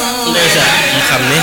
ndeysaan mu xam ne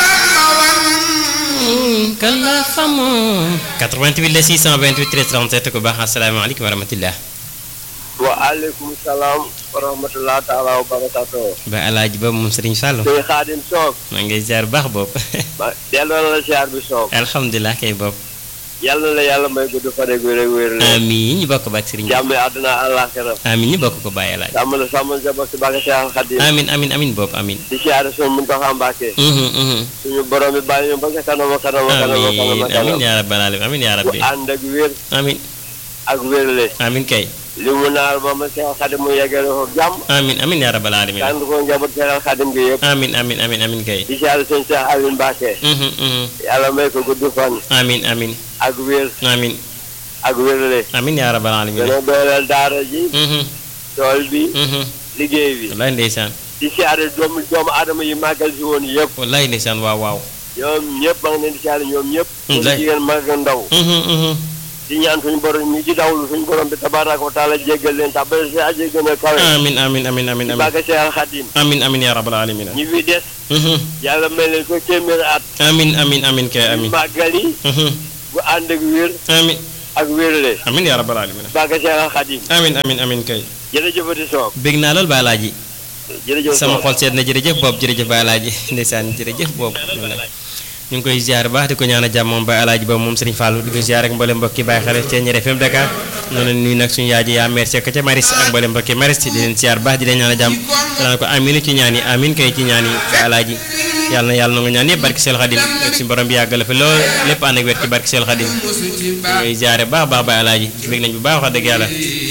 kala famo 88 la 628 13 37 ku baax asalaamaaleykum wa rahmatullah waaleykum salaam wa rahmatulah taala wa barakatuh ba alaaji ba moom Serigne Fallou tey xaadim soog maa ngi ziar baax boobu ma delloo na la siyaar bi soog alhamdulilah kay boobu yàlla na la yàlla may gudd fan ak wér ak wér la amiin ñu bokk ba ak Serigne jàmm àdduna àllaaxira amiin ñu bokk ko bàyyi alaaji sàmm la sàmm sa bokk si bàkk Seex Xaadim amiin amiin amiin boobu amiin di siyaare suñu Muntaxa Mbàkke mhm mhm suñu borom bi bàyyi ñu ba ca kanam a kanam a kanam a kanam a amiin kanam amiin yaa rabbal alamin amiin yaa bu rabbi ànd ak wér amiin ak wérle amiin kay li mu naar ba ma Seex Xaadim mu yeggale ko jàmm amiin amiin yaa rabbal alamin ànd ko njaboot Seex Xaadim gi yëpp amiin amiin amiin amiin kay di siyaare suñu Seex Aliou Mbàkke mhm mhm yàlla may ko gudd fan amiin amiin ak wér amiin ak wérle amiin yaa rabbal alamin gën a dooleel daara ji mhm tool bi mhm liggéey bi wallaay ndeysaan di siyaare doomu doomu aadama yi màggal si woon yëpp wallaay ndeysaan waaw waaw ñoom ñëpp maa ngi leen di siyaare ñoom ñëpp Mm, ñu lay. jigéen mag ak ndaw mhm mhm di ñaan suñu borom ñi ci dawlu suñu borom bi tabaraka wa taala jéggal leen tàbbal si aje gën a kawe amiin amiin amiin amiin ci amiin bàgga Seex Xaadim amiin amiin yaa rabbal alamin ñi fi des mhm yàlla may leen ko téeméeri at amiin amiin amiin kay amiin màggal yi mhm bu ànd ak wér amiin ak wérle amiin yaa rabbal alamin bàgga Seex Xaadim amiin amiin amiin kay jërëjëfati soog bég naa lool ba alaaji jërëjëf sama soog xol seet na jërëjëf boobu jërëjëf ba alaaji ndeysaan jërëjëf boobu ñu ngi koy ziar baax di ko ñaan a jàmm moom ba alaaji boobu moom Serigne Fallou di ko ziar ak mboolem mbokki bàyyi xel ci Ñeer FM Dakar noonu la nuyu nag suñu yaay ji yaa merci ka ca Maris ak mboolem mbokki Maris di leen ziar baax di leen ñaan a jàmm danaan ko aminu ci ñaan yi amin kay ci ñaan yi ba alaaji yàlla na yàlla na nga ñaan yëpp barki Seel Xadim ak suñu borom bi yàggale fi lool lépp ànd ak wér ci barki Seel Xadim ñu koy ziare baax baax ba alaaji bég nañ bu baax wax dëgg yàlla